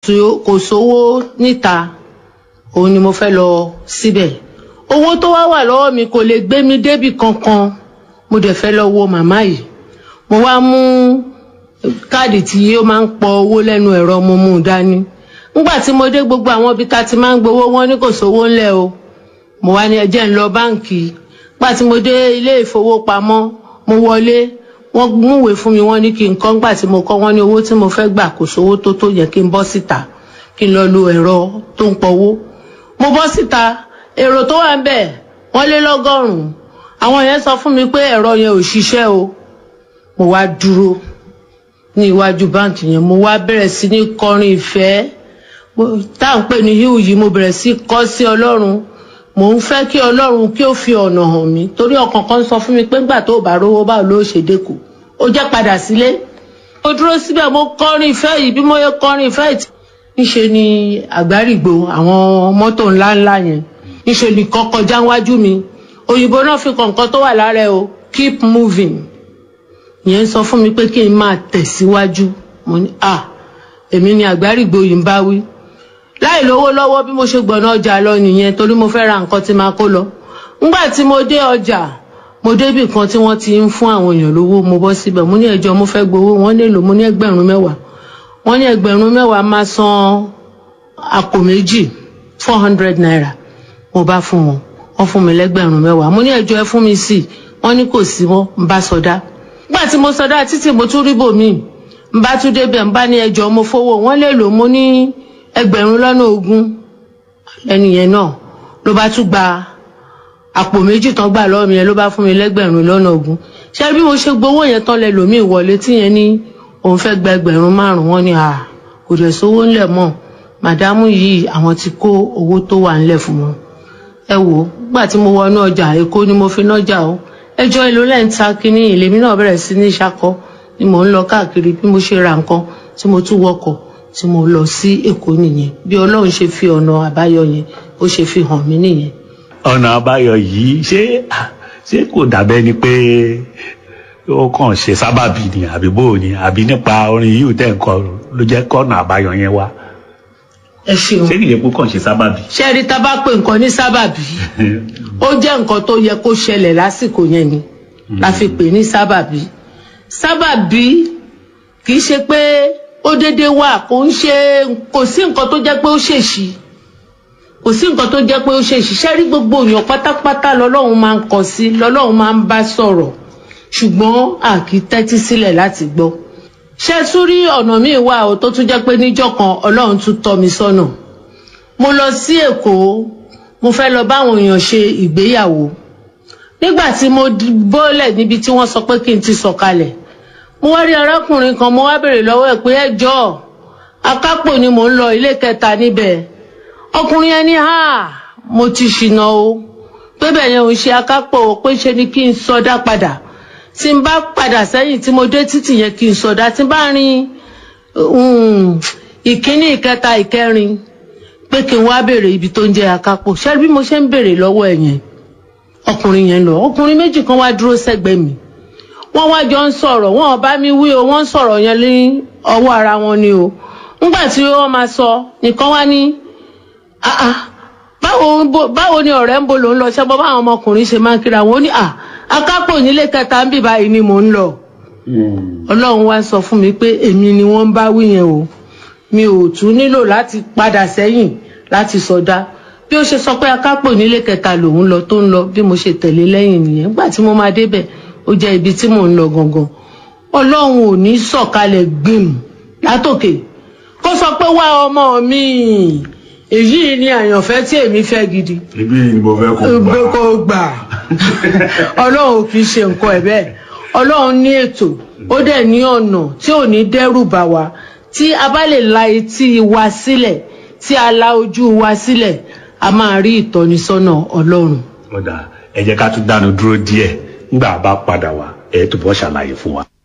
tí kò sówó níta òun ni mo fẹ́ lọ síbẹ̀ owó tó wá wà lọ́wọ́ mi kò lè gbé mi débì kankan mo dẹ̀ fẹ́ lọ wo màmá yìí mo wá mú káàdì tí ó máa ń pọ owó lẹ́nu ẹ̀rọ mo mú un dání nígbà tí mo dé gbogbo àwọn ibi tá a ti máa ń gbowó wọn ní kò sówó ńlẹ̀ o mo wá ní ẹjẹ́ ń lọ báǹkì nígbà tí mo dé ilé ìfowópamọ́ mo wọlé wọ́n múwèé fún mi wọ́n ní kí n kọ́ nígbà tí mo kọ́ wọ́n ní owó tí mo fẹ́ gbà kò sówó tó tó yẹ kí n bọ́ síta kí n lọ lo ẹ̀rọ tó ń pọwó mo bọ́ síta èrò tó wà ń bẹ̀ wọ́n lé lọ́gọ́rùn-ún àwọn yẹn sọ fún mi pé ẹ̀rọ yẹn ò ṣiṣẹ́ o mo wá dúró ní iwájú báǹkì yẹn mo wá bẹ̀rẹ̀ sí ní kọrin ìfẹ́ tá à ń pè ní híhù yìí mo bẹ̀rẹ̀ sí kọ́ sí ọlọ́run mò ń fẹ́ kí ọlọ́run kí ó fi ọ̀nà hàn mí torí ọkàn kan sọ fún mi pé ńgbà tó bá rówó báwo ló ṣe dẹ́kù ó jẹ́ padà sílé mo dúró síbẹ̀ mo kọrin ìfẹ́ yìí bí mo yẹ kọrin ìfẹ́ yìí níṣe ni àgbárígbò àwọn mọ́tò ńláńlá yẹn níṣe ni kọ́ kọjá wájú mi òyìnbó náà fi kọ̀ǹkan tó wà lára ẹ o keep moving ìyẹn sọ fún mi pé kí n máa tẹ̀síwájú mo ní à èmi ni àgbárígbò yìí ń bá wí láì lówó lọ́wọ́ bí mo ṣe gbọ̀nà ọjà lọ nìyẹn torí mo fẹ́ ra nǹkan tí máa kó lọ ńgbà tí mo dé ọjà mo débì kan tí wọ́n ti ń fún àwọn èèyàn lówó mo bọ́ síbẹ̀ mo ní ẹjọ́ mo fẹ́ gbowó wọ́n nílò mo ní ẹgbẹ̀rún mẹ́wàá wọ́n ní ẹgbẹ̀rún mẹ́wàá máa san àpò méjì four hundred naira mo bá fún wọn wọ́n fún mi lẹ́gbẹ̀rún mẹ́wàá mo ní ẹjọ́ ẹ fún mi sí wọ́n ní kò sí wọn ń bá sọdá nígbà tí mo sọdá títí mo tún rí bòmíì ń bá tún débẹ̀ ń bá ní ẹjọ́ mo fowó wọ́n lè lò mo ní ẹgbẹ̀rún lọ́nà ogún ẹni yẹn náà ló bá tún gba àpò méjì tán gbà lọ́wọ́ mi yẹn ló bá fún mi lẹ́gbẹ̀rún lọ́nà ogún ṣé bí mo ṣe gbowó yẹn tán lẹ lòmíì wọlé tí yẹn ní òun fẹ́ gba ẹgbẹ̀rún márùn-ún wọn ni à kò dẹ̀ sówó ńlẹ̀ mọ́ màdámù yìí àwọn ti kó owó tó wà ńlẹ̀ fún wọn ẹ wò ó gbà tí mo wọnú ọjà èkó ni mo fi nájà o ẹjọ́ èlò lẹ́ ń ta kínní ìlèmí náà bẹ̀rẹ̀ sí ní ṣakọ ni mò ń lọ káàkiri bí mo ṣe ra nǹkan tí mo tún wọkọ̀ tí mo lọ sí èkó nìyẹn bí ọlọ́run ṣe fi ọ̀nà àbáyọ yẹn ó ṣe fi hàn mí nìyẹn. ọ̀nà àbáyọ yìí ṣé ṣé kò dàbẹ́ ni pé ó kàn ṣe sábàbí ni àbí bó ni àbí nípa orin yìí tẹ̀ ń kọ ló jẹ́ kọ́nà àbáyọ yẹn wá ẹ ṣeun ṣé kìí ṣe pé kàn ṣe sábàbí. ṣé ẹ rí tá a bá pè nǹkan ní sábàbí ó jẹ́ nǹkan tó yẹ kó ṣẹlẹ̀ lásìkò yẹn ni la fi pè ní sábàbí sábàbí kì í ṣe pé ó déédéé wà kò ń ṣe kò sí nǹkan tó jẹ́ pé ó ṣèṣì kò sí nǹkan tó jẹ́ pé ó ṣèṣì ṣé rí gbogbo èèyàn pátápátá lọ́lọ́run máa ń kọ sí lọ́lọ́run máa ń bá sọ̀rọ̀ ṣùgbọ́n a kì í tẹ́tí sílẹ̀ láti gbọ́ ṣé tún rí ọ̀nà míì wà ó tó tún jẹ́ pé níjọ́ kan ọlọ́run tún tọ́ mi sọ́nà mo lọ sí èkó mo fẹ́ lọ báwọn èèyàn ṣe ìgbéyàwó nígbà tí mo bọ́lẹ̀ níbi tí wọ́n sọ pé kí n ti sọ̀kalẹ̀ mo wá rí arákùnrin kan mo wá béèrè lọ́wọ́ ẹ̀ pé ẹ jọ̀ọ́ akápò ni mò ń lọ ilé kẹta níbẹ̀ ọkùnrin ẹni ha mo ti ṣìnà o pé bẹ́ẹ̀ yẹn ò ń ṣe akápò pé ṣe ni kí n sọdá padà tí n bá padà sẹ́yìn tí mo dé títì yẹn kí n sọdá tí n bá rin ìkíní ìkẹta ìkẹrin pé kí n wá béèrè ibi tó ń jẹ́ akápò ṣé bí mo ṣe ń béèrè lọ́wọ́ ẹ̀ yẹn ọkùnrin yẹn lọ ọkùnrin méjì kan wá dúró sẹ́gbẹ̀ẹ́ mi wọ́n wá jọ ń sọ̀rọ̀ wọ́n bá mi wí o wọ́n ń sọ̀rọ̀ yẹn ní ọwọ́ ara wọn ni o nígbà tí wọ́n máa sọ nìkan wá ní báwo ni ọ̀rẹ́ ń bo ló ń lọ ṣẹ́gbọ́ báwọn ọmọkùnrin ṣe máa ń kíra wọn ó ní akápò nílé kẹta ń bì báyìí ni mò ń lọ ọlọ́run wá sọ fún mi pé èmi ni wọ́n ń bá wí yẹn o mi ò tún nílò láti padà sẹ́yìn láti sọdá bí ó ṣe sọ pé akápò nílé kẹta lòun lọ tó ń lọ bí mo ṣe tẹ̀lé lẹ́yìn nìyẹn nígbà tí mo máa débẹ̀ ó jẹ́ ibi tí mò ń lọ gangan ọlọ́run ò ní sọ̀kalẹ̀ gbìm látòkè kó sọ pé wá ọmọ mi èyí ni àyànfẹ́ tí èmi fẹ́ gidi ibi ni mo fẹ́ kó gbà. gbé kó gbà ọlọ́run ò kì í ṣe nǹkan ẹ̀ bẹ́ẹ̀ ọlọ́run ní ètò ó dẹ̀ ní ọ̀nà tí ò ní dẹ́rù bà wá tí a bá lè la etí wa sílẹ̀ tí a la ojú wa sílẹ̀ a máa rí ìtọ́nisọ́nà ọlọ́run. ọ̀dà ẹ jẹ́ ká tún dánu dúró díẹ̀ nígbà bá padà wá ẹ̀ tó bọ́ ṣàlàyé fún wa.